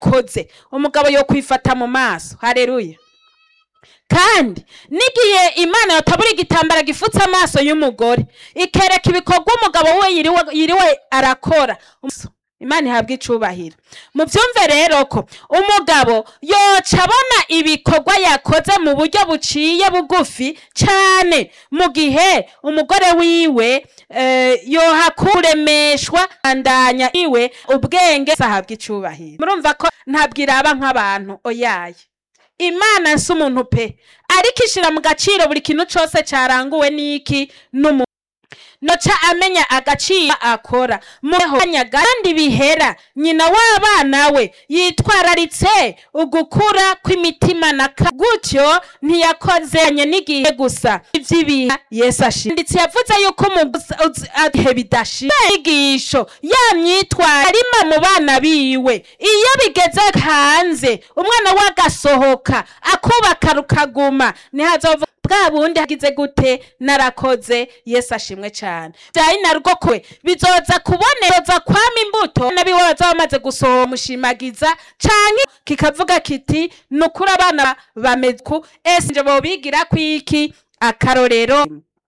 yakoze umugabo yo kwifata mu maso hareruya kandi n'igihe imana yatabura igitambara gifutse amaso y'umugore ikereka ibikorwa umugabo we yiriwe, yiriwe arakora imana ihabwa icubahiro muvyumve rero ko umugabo yoca abona ibikorwa yakoze mu buryo buciye bugufi cane mu gihe umugore wiwe eh, yohakuremeshwa andanya iwe ubwenge ahabwa icubahiro murumva ko ntabwo iraba nk'abantu oyaye imana si umuntu pe ariko ishira mu gaciro buri kintu cose caranguwe n'iki n'umuntu noca amenya agaciro akora muhanya kandi bihera nyina w'abana we yitwararitse ugukura kw'imitima na ka gutyo ntiyakozanye n'igihe gusa ivy'ibiha yesu ashira nditse yavuze yuko umugihe bidashira inyigisho ya myitwarire arima mu bana biwe iyo bigeze hanze umwana we agasohoka akubaka rukaguma ntihazova bwa bundi hagize gute narakoze yesu ashimwe cyane byari narwo kwe bizoza kubonereza kwama imbuto nabiwe bazaba bamaze gusohora mushimagiza canke kikavuga kiti nukuri abana bameze ku ese nje bobigira kwiki akarorero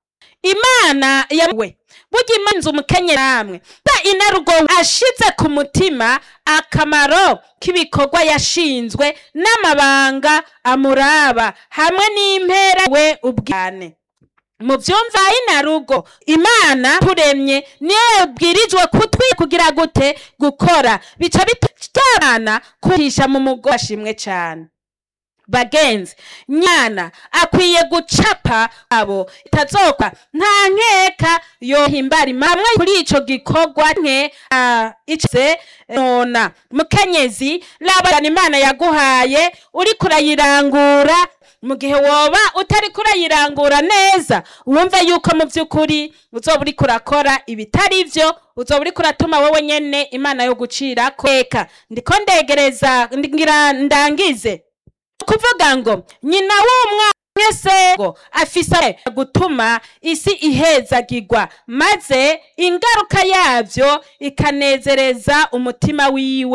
imana yawe burya imanza umukenye namwe ba inarugo ashize ku mutima akamaro k'ibikorwa yashinzwe n'amabanga amuraba hamwe n'impera we ubwane mu vyumva inarugo imana turemye niyo yabwirijwe kutwi kugira gute gukora bica bitajana kuhisha mu mugo ashimwe cane bagenzi nyana akwiye gucapa abo itazoka nta nkeka yohimbara imamwe kuri ico gikorwa nke uh, ice nona mukenyezi labana imana yaguhaye uriko urayirangura mu gihe woba utariko urayirangura neza wumve yuko mu vy'ukuri uzoba uriko urakora ibitari vyo uzoba uriko uratuma wewe nyene imana yo gucirako eka ndiko ndegereza ngira ndangize kuvuga ngo nyina w'umwana mwese ngo afise gutuma isi ihezagirwa maze ingaruka yavyo ikanezereza umutima wiwe